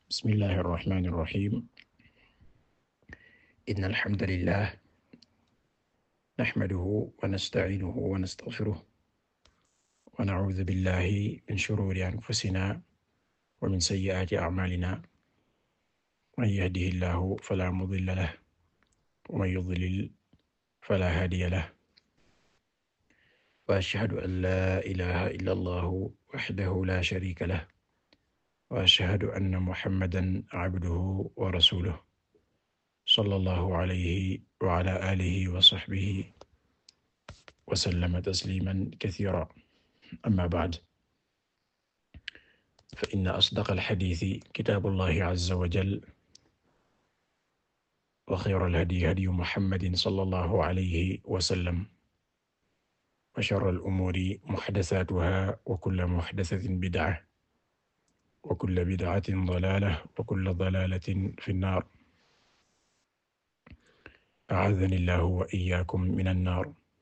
bismillahi irrahmani irrahim in alhamdulillah naxmaduhu wa nastaciinuhu wa nastaxfiruh wa nacuudu billahi min shuruuri anfusina wa min sayyi'aati acmaalina man yahdihi llahu falaa mudilla lahu wa man yudlil falaa haadiya lahu wa ashhadu an laa ilaaha illa allahu waxdahu laa shariika lahu wa ashhadu anna muhammadan cabduhu wa rasuluhu sallallahu alayhi wa ala aalihi wa sahbihi wa sallama tasliiman kasiiran amma ba'd fa inna asdaqal hadiisi kitaabullahi azza wa jalla wa xayral hadyi hadyu muhammadin sallallahu alayhi wa sallam wa sharral umuuri muhdasaatuhaa wa kullu muhdasatin bid'a wa kullu bid'atin dalaala wa kullu dalaalatin fi nnaar a'aadhani llaahu wa iyyaakum mina nnaar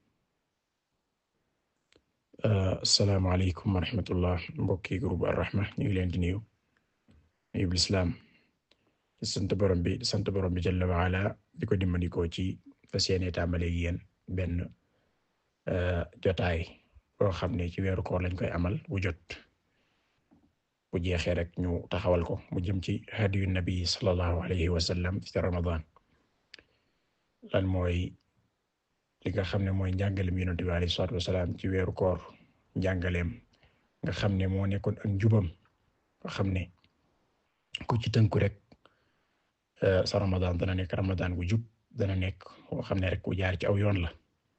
assalaamu aleykum wa rahmatullah mbokki groupe Ar-Rahma ñu ngi leen di nuyu nuyu lislaam di sant borom bi di sant borom bi jalla wa ala di ko dimbandikoo ci fas yéene tàmbale yéen benn jotaay boo xam ne ci weeru koor lañ koy amal bu jot bu jeexee rek ñu taxawal ko mu jëm ci hadiyu nabi sallallahu alayhi wa sallam ci Ramadan lan mooy li nga xam ne mooy njàngaleem Yonent bi alayhi salaatu wasalaam ci weeru koor njàngaleem nga xam ne moo nekkoon ak njubam nga xam ne ku ci tënku rek sa Ramadan dana nekk Ramadan bu jub dana nekk boo xam ne rek ku jaar ci aw yoon la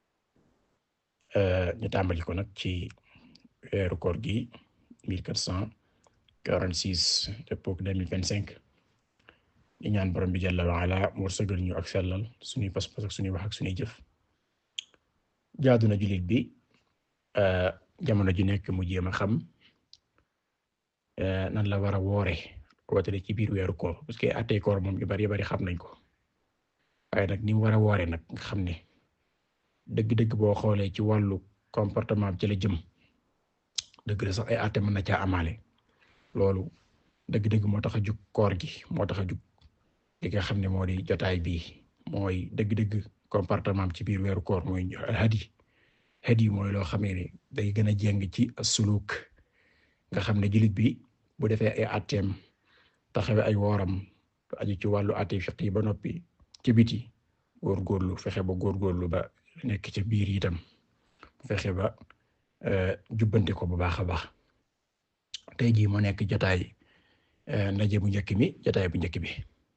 ñu tàmbali ko nag ci weeru koor gi mille quatre cent quarante-six dëppook deux mille vingt-cinq di ñaan borom bi jalla wa ala mu wërsëgal ñu ak sellal suñuy pas-pas ak suñuy wax ak suñuy jëf jaadu na jullit bi jamono ji nekk mu jéem a xam nan la war a woore wootale ci biir weeru koor parce que attey koor moom yu bari bari xam nañ ko waaye nag ni mu war a woore nag nga xam ne dëgg-dëgg boo xoolee ci wàllu comportement ci la jëm dëgg la sax ay atte mën na caa amaale loolu dëgg-dëgg moo tax a jug koor gi moo tax a jug li nga xam ne moo di jotaay bii mooy dëgg-dëgg comportement ci biir weeru koor mooy hadi hadi mooy loo xamee ne day gën a jéng ci suluk nga xam ne jullit bi bu defee ay atteem taxawe ay wooram aju ci wàllu atte fiq yi ba noppi ci biti góorgóorlu fexe ba góorgóorlu ba nekk ca biir itam fexe ba jubbante ko bu baax a baax tey jii moo nekk jotaay ndaje bu njëkk mi jotaay bu njëkk bi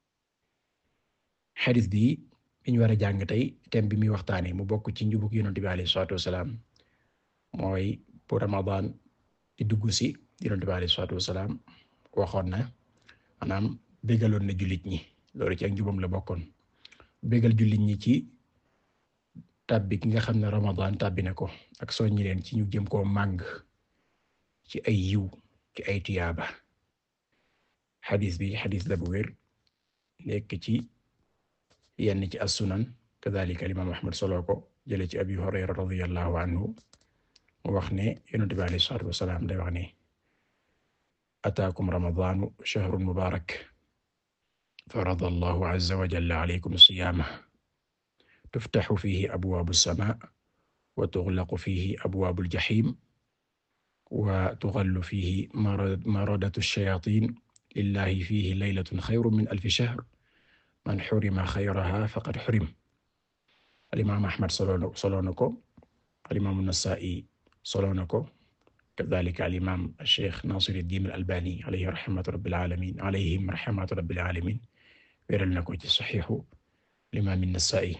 xadis bi bi ñu war a jàng tey thème bi muy waxtaanee mu bokk ci njubug Yonent bi alayhi salaatu wasalaam mooy bu Ramadan di dugg si Yonent bi alayhi salaatu wasalaam waxoon na maanaam bégaloon na jullit ñi loolu ci ak njubam la bokkoon bégal jullit ñi ci tàbbi ki nga xam ne Ramadan tàbbi na ko ak soññi leen ci ñu jëm koo màng ci ay yiw ci ay tiyaaba xadis bi xadis la bu wér nekk ci yenn ci as-sunan kadhalika al-imam Ahmad solo ko jële ci Abi Hurayra radiyallahu anhu mu wax ne Yonent bi alayhi salaatu wasalaam day wax ne ataakum ramadaanu shahrun mubaarak farada allahu azza wa jalla alaykum siyaamahu tuftaxu fiihi abwaabu as-samaa wa tughlaqu fiihi abwaabu al-jahiim wa tughallu fiihi maradatu ash-shayaatiin lillahi fiihi laylatun xayrun min alfi shahr man xurima xayraha faqad xurim alimaam Ahmad solo na ko alimaam Nasaa'i solo na ko kadaalika alimaam Cheikh Naasiruddin al-Albaani alayhi rahmatu rabbil aalamiin alayhim rahmatu rabbil aalamiin wéral na ko ci saxiixu alimaam Nasaa'i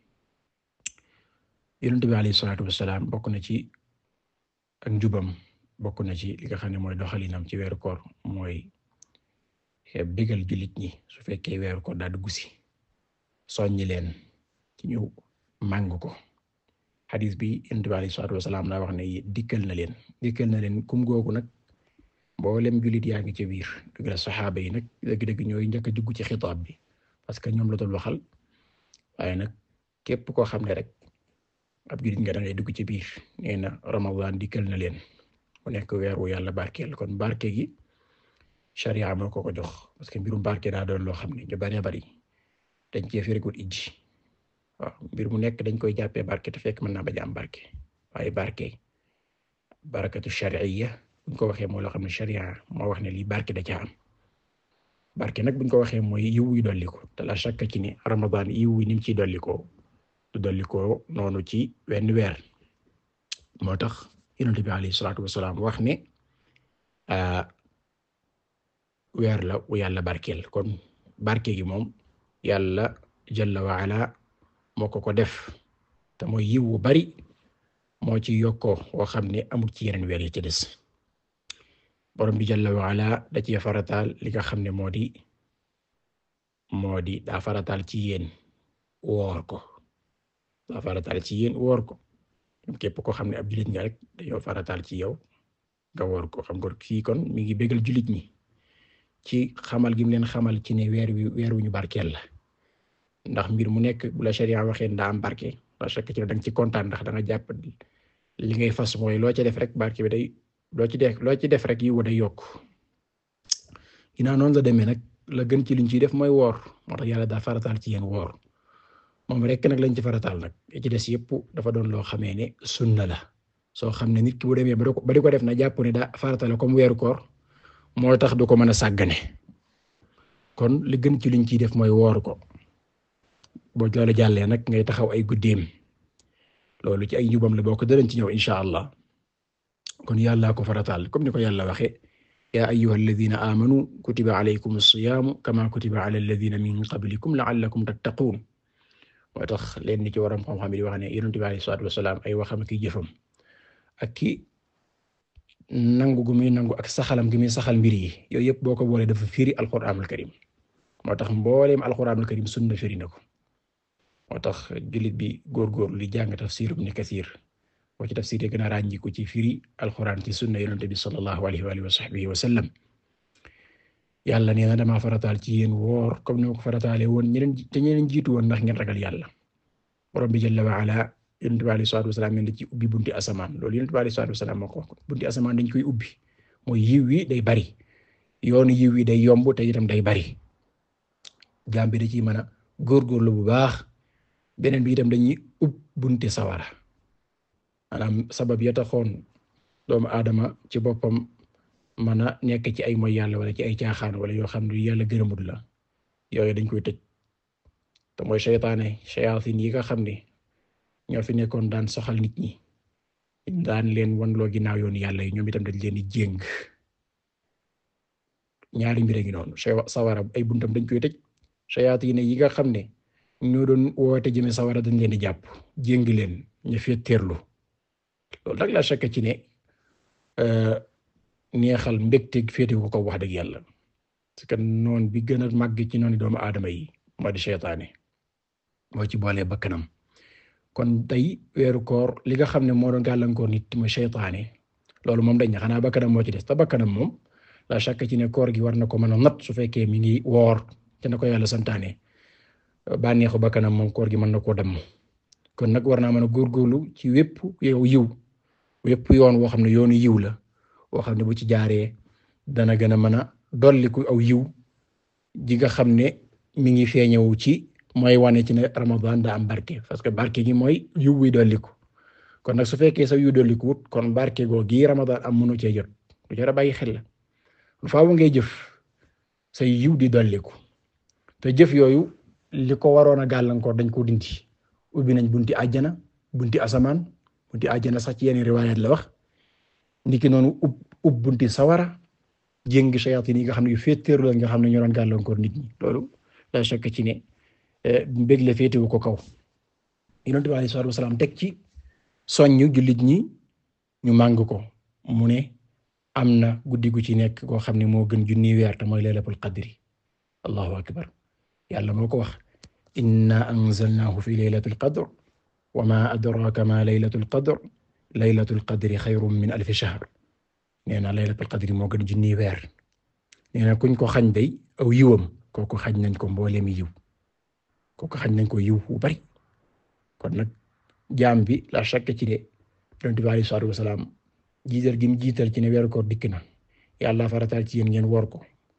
Yonent bi alayhi salaatu wa salaam bokk na ci ak njubam bokk na ci li nga xam ne mooy doxalinam ci weeru koor mooy bégal jullit ñi su fekkee weeru koor daa dugg si soññi leen ci ñu màng ko xadis bi Yonent bi alayhi salaatu wa salaam daa wax ne dikkal na leen dikkal na leen kum googu nag mboolem jullit yaa ngi ci biir dëgg la saxaaba yi nag dëgg-dëgg ñooy njëkk a dugg ci xitaab bi parce que ñoom la doon waxal waaye nag képp koo xam ne rek ab jullit nga da ngay dugg ci biir nee na Ramadan dikkal na leen mu nekk weer wu yàlla barkeel kon barke gi sharia moo ko ko jox parce que mbirum barke daa doon loo xam ne ñu bari bari dañ cee firikul ijji waaw mbir mu nekk dañ koy jàppee barke te fekk mën naa bañ a am barke waaye barke barakatu shar'iyya buñ ko waxee moo loo xam ne sharia moo wax ne lii barke da caa am barke nag buñ ko waxee mooy yiw wi dolli ko te la shakka ci ne Ramadan yiw wi ni mu ciy dolli ko du dolli ko noonu ci wenn weer moo tax Yonent bi alayhi salaatu wassalaam wax ne weer la wu yàlla barkeel kon barke gi moom yàlla jalla wa ala moo ko ko def te mooy yiw wu bari moo ci yokkoo woo xam ne amul ci yeneen weer yi ci des borom bi jalla wa ala da ci farataal li nga xam ne moo di moo di daa farataal ci yéen woor ko daa farataal ci yéen woor ko képp ko xam ne ab jullit nga rek dañoo farataal ci yow nga woor ko xam nga kii kon mi ngi bégal jullit ñi ci xamal gi mu leen xamal ci ne weer wi weer wu ñu barkeel la ndax mbir mu nekk bu la sharia waxee ndaa am barke la chaque ci da nga ci kontaan ndax da nga jàpp li ngay fas mooy loo ci def rek barke bi day loo ci def loo ci def rek yiw day yokk ginnaaw noonu la demee nag la gën ci liñ ciy def mooy woor moo tax yàlla daa farataal ci yéen woor moom rek nag lañ ci farataal nag ci des yëpp dafa doon loo xamee ne sunna la soo xam ne nit ki bu demee ba di ko def na jàpp ne daa farataal comme weeru koor moo tax du ko mën a sàggane kon li gën ci liñ ciy def mooy woor ko boo loolu jàllee nag ngay taxaw ay guddeem loolu ci ay njubam la boo ko danañ ci ñëw insha allah kon yàlla ko farataal comme ni ko yàlla waxe yaa ayyuha alladhina amanu kutiba alaykum as-siyaamu kama kutiba ala alladhina min qablikum la'allakum tattaqun moo tax leen ni ci waram xam-xam di wax ne yonent bi alayhi salaatu wasalaam ay waxam ki jëfam ak ki nangu gu muy nangu ak saxalam gi muy saxal mbir yi yooyu yëpp boo ko boolee dafa firi alquranul karim moo tax mbooleem alquranul karim sunna firi na ko moo tax jullit bi góorgóorlu li jàng tafsir ibn Kathir boo ci tafsir yi gën a ràññiku ci firi alquran ci sunna yonent bi sallallahu alayhi wa alihi wa sahbihi wa sallam yàlla nee na damaa farataal ci yéen woor comme ni ma ko farataale woon ñeneen te ñeneen jiitu woon ndax ngeen ragal yàlla borom bi jalla wa ala yonent bi alayhi salaatu wasalaam ne ci ubbi bunti asamaan loolu yonent bi alayhi salaatu wasalaam moo ko wax bunti asamaan dañ koy ubbi mooy yiw wi day bari yoonu yiw wi day yomb te itam day bari jaam bi da ciy mën a góorgóorlu bu baax beneen bi itam dañuy ub bunti sawara maanaam sabab ya taxoon doomu aadama ci boppam mën a nekk ci ay moy yàlla wala ci ay caaxaan wala yoo xam ne yàlla gërëmut la yooyu dañ koy tëj te mooy seytaane shayatin yi nga xam ne ñoo fi nekkoon daan soxal nit ñi daan leen wanloo ginnaaw yoon yàlla yi ñoom itam dañ leen di jéng ñaari mbir ngi noonu sawara ay buntam dañ koy tëj shayatin yi nga xam ne ñoo doon woote jëme sawara dañ leen di jàpp jéng leen ñu fetteerlu loolu nag la chaka ci ne neexal mbégteeg féete ko ko wax dëgg yàlla parce que noon bi gën a màgg ci noonu doomu aadama yi moo di seytaane moo ci boole bakkanam kon tey weeru koor li nga xam ne moo doon gàllankoor nit mooy seytaane loolu moom dañ ne xanaa bakkanam moo ci des te bakkanam moom la chaka ci ne koor gi war na ko mën a nat su fekkee mi ngi woor te na ko yàlla santaane bànneexu bakkanam moom koor gi mën na koo damm kon nag war naa mën a góorgóorlu ci wépp yow yiw wépp yoon woo xam ne yoonu yiw la woo xam ne bu ci jaaree dana gën a mën a dolliku aw yiw ji nga xam ne mi ngi feeñewu ci mooy wane ci ne Ramadan daa am barke parce que barke gi mooy yiw wi dolliku kon nag su fekkee sa yiw dolliku wut kon barke goo gi Ramadan am mënu cee jot lu jar a bàyyi xel la lu faaw ngay jëf say yiw di dolliku te jëf yooyu li ko waroon a gàllankoor dañ ko dindi ubbi nañ bunti àjjana bunti asamaan bunti àjjana sax ci yenn riwaayaat la wax niki noonu ub ub bunti sawara jéngi shayatin yi nga xam ne yu féeteeru la nga xam ne ñoo doon gàllankoor nit ñi loolu la shakk ci ne mbég la féetewu ko kaw Yonent bi alayhi salaatu wasalaam teg ci soññu jullit ñi ñu màng ko mu ne am na guddi gu ci nekk koo xam ne moo gën junni weer te mooy laylatul qadri allahu akbar yàlla moo ko wax inna anzalnaahu fi laylatil qadr wa ma adraka ma laylatul qadr laylatul qadri xayrun min alfi shahr nee na laylatul qadri moo gën junni weer nee na kuñ ko xañ day aw yiwam kooku xañ nañ ko mbooleem yiw kooku xañ nañ ko yiw bu bari kon nag jaam bi la shakka ci de Yonent bi alayhi salaatu wasalaam jiital gi mu jiital ci ne weeru koor dikk na yàlla farataal ci yéen ngeen woor ko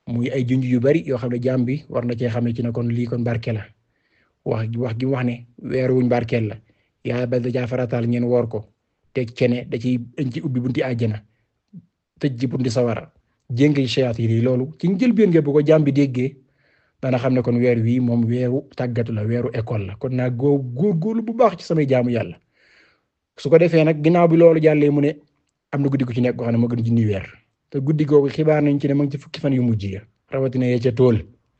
muy ay junj yu bari yoo xam ne jaam bi war na cee xamee ci ne kon lii kon barke la wax wax gi wax ne weer wuñ barkeel la yaa ba da caa farataal ngeen woor ko teg cene da ciy dañ ci ubbi bunti àjjana tëj ci bunti sawara jéngi shayatin yi loolu ci njëlbéen nga bu ko jaam bi déggee dana xam ne kon weer wii moom weeru tàggatu la weeru école la kon naa góor góorgóorlu bu baax ci samay jaamu yàlla su ko defee nag ginnaaw bi loolu jàllee mu ne am na guddi gu ci nekk goo xam ne moo gën junni weer te guddi googu xibaar nañ ci ne ma ngi ci fukki fan yu mujj ya rawatina yee ca tool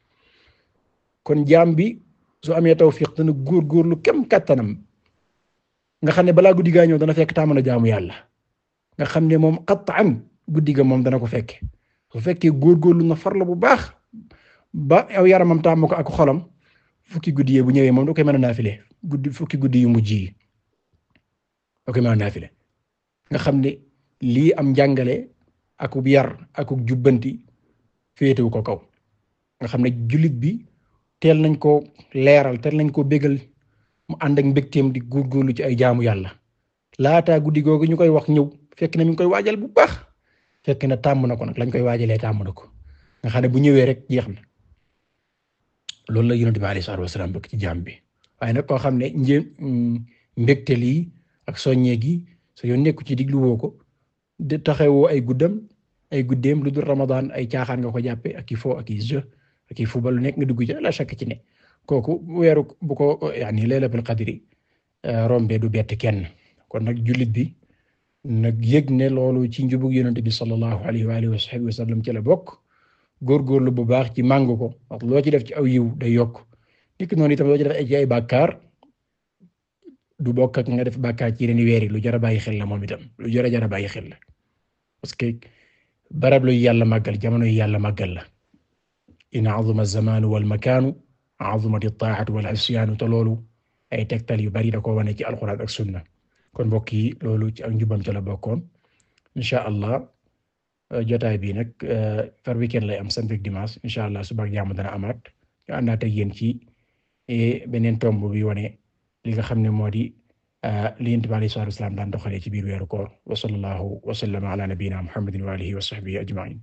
kon jaam bi su amee tawfiq dana góorgóorlu kem kattanam nga xam ne balaa guddi gaa ñëw dana fekk tàmm na jaamu yàlla nga xam ne moom qat'an guddi ga moom dana ko fekke su fekkee góorgóorlu na farla bu baax ba aw yaramam tàmm ko ak xolam fukki guddi yee bu ñëwee moom da koy mën a naafile guddi fukki guddi yu mujj yi da koy mën a naafile nga xam ne lii am njàngale akub yar akub jubbanti féetewu ko kaw nga xam ne jullit bi teel nañ ko leeral teel nañ ko bégal mu ànd ak mbégteem di góorgóorlu ci ay jaamu yàlla laataa guddi googu ñu koy wax ñëw fekk na mi ngi koy waajal bu baax fekk na tàmm na ko nag lañ koy waajalee tàmm na ko nga xam ne bu ñëwee rek jeex na loolu la yonent bi alayhi salaatu wasalaam bëgg ci jaam bi waaye nag koo xam ne njé mbégte lii ak soññee gi sa yoon nekku ci diglu woo ko de taxawoo ay guddam ay guddeem lu dul Ramadan ay caaxaan nga ko jàppe ak i fo ak i jeu ak i football lu nekk nga dugg ci la chaque ci ne kooku weeru bu ko yaani laylatul qadri rombe du bett kenn kon nag jullit bi nag yëg ne loolu ci njubug yonent bi sallallahu alayhi wa alihi wa sahbihi wa sallam ci la bokk góorgóorlu bu baax ci màng ko wax loo ci def ci aw yiw day yokk nit ki noonu itam loo ci def ci ay bàkkaar du bokk ak nga def bàkkaar ci yeneen weer yi lu jar a bàyyi xel la moom itam lu jar a jar a bàyyi xel la parce que barab lu yàlla màggal jamono yi yàlla màggal la in azuma az-zamaanu wal makaanu azumat at-taa'atu wal isyaanu te loolu ay tegtal yu bari da ko wane ci alxuraan ak sunna kon mbokk yi loolu ci ak njubam ca la bokkoon insha allah jotaay bi nag par weekend lay am samedi ak dimanche insha allah suba ak jàmm dana amaat ñu àndaat ak yéen ci beneen tomb bi wane li nga xam ne moo di li Yonent bi alayhi salaatu wa salaam daan doxalee ci biir weeru koor wa sallallahu wa sallama ala nabiyyina muhammadin wa alihi wa sahbihi ajma'in